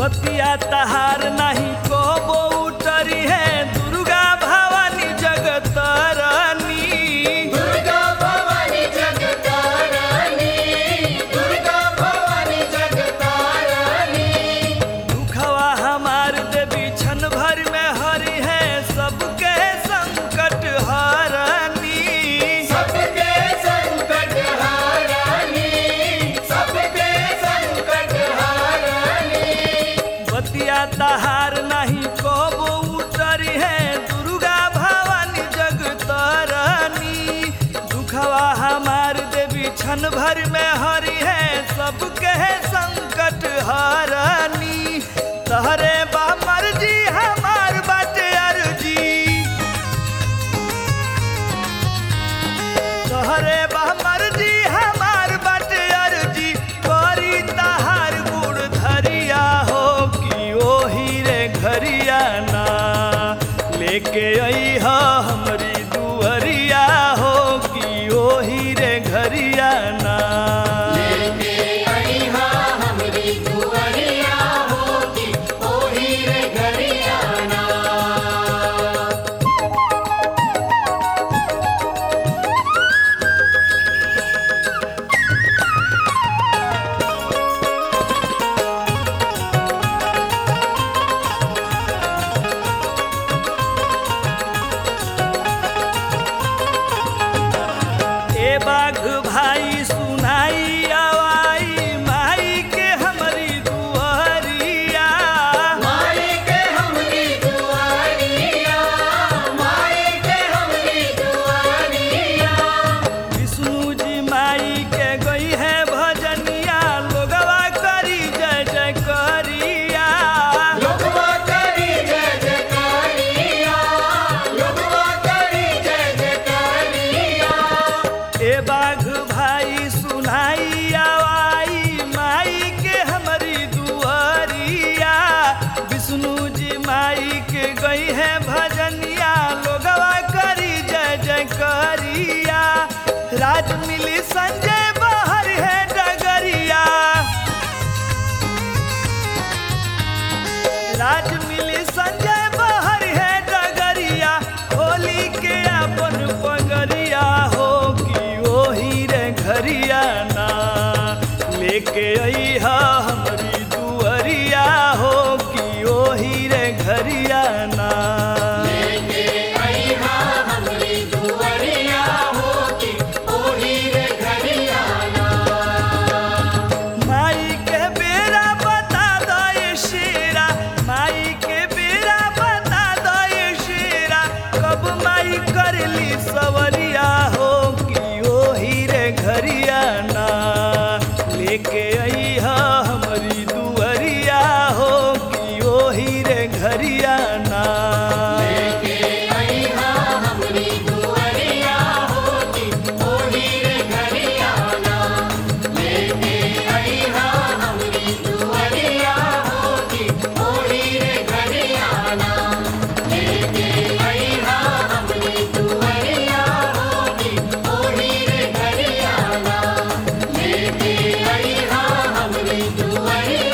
बतिया तहार नहीं को उतरी है दुर्गा भवानी जगतरनी दुर्गा भवानी जगतारानी दुर्गा भवानी जगतारानी दुखवा हमार देवी क्षण भर में हरि है सबके संकट हरनी सबके संकट हारानी सबके संकट हारानी बतिया तहार नहीं कबो उतरी है दुर्गा भवानी जगतरनी दुखवा हमार देवी क्षण भर में हरि है सबके संकट हरनी तहरे बा मर्जी हमार बाटे अर्जी तोहरे मर्जी हमार बाटे अर्जी करी तहार गुड़ धरिया हो कि ओही रे घरिया ना लेके आई हा हमरी दुअरिया हो कि ओही रे घरिया ना लेके आई हा हमरी दुआरिया होगी ओही रे घरियाना ए बाघ भाई सुनाई आवाई माई के हमरी दुअरिया माई के हमरी दुआरिया माई के हमरी दुआरिया विष्णु जी माई के गई है भजनिया लोगवा करी जय जय करिया लोगवा करी जय जयकारिया लोगवा करी जय जयकारिया ए बाघ भाई सुनाई आवाई माई के हमारी दुआरिया विष्णु जी माई के गई है भजनिया लोगवा करी जय जय करिया राज मिली संजय बाहर है डगरिया राज मिली संजय बाहर है डगरिया होली के अपन पगरिया हो कि ओही रे घरिया ना लेके आई हा हमरी दुअरिया हो कि ओही रे घरिया ना लेके आई हा हमरी दुआरिया होगी ओही रे घरियाना माई के बेरा बता दो ये शेरा माई के बेरा बता दो ये शेरा कब माई करली सवरिया हो कि ओही रे घरिया ना लेके आई हा हमरी दुअरिया हो कि ओही रे घरिया ना लेके आई हा हमरी दुआरिया होगी ओही रे घरियाना लेके आई हा हमरी दुआरिया होगी ओही रे घरियाना लेके आई हा हमरी दुआरिया होगी ओही रे घरियाना लेके आई हा हमरी दुआरिया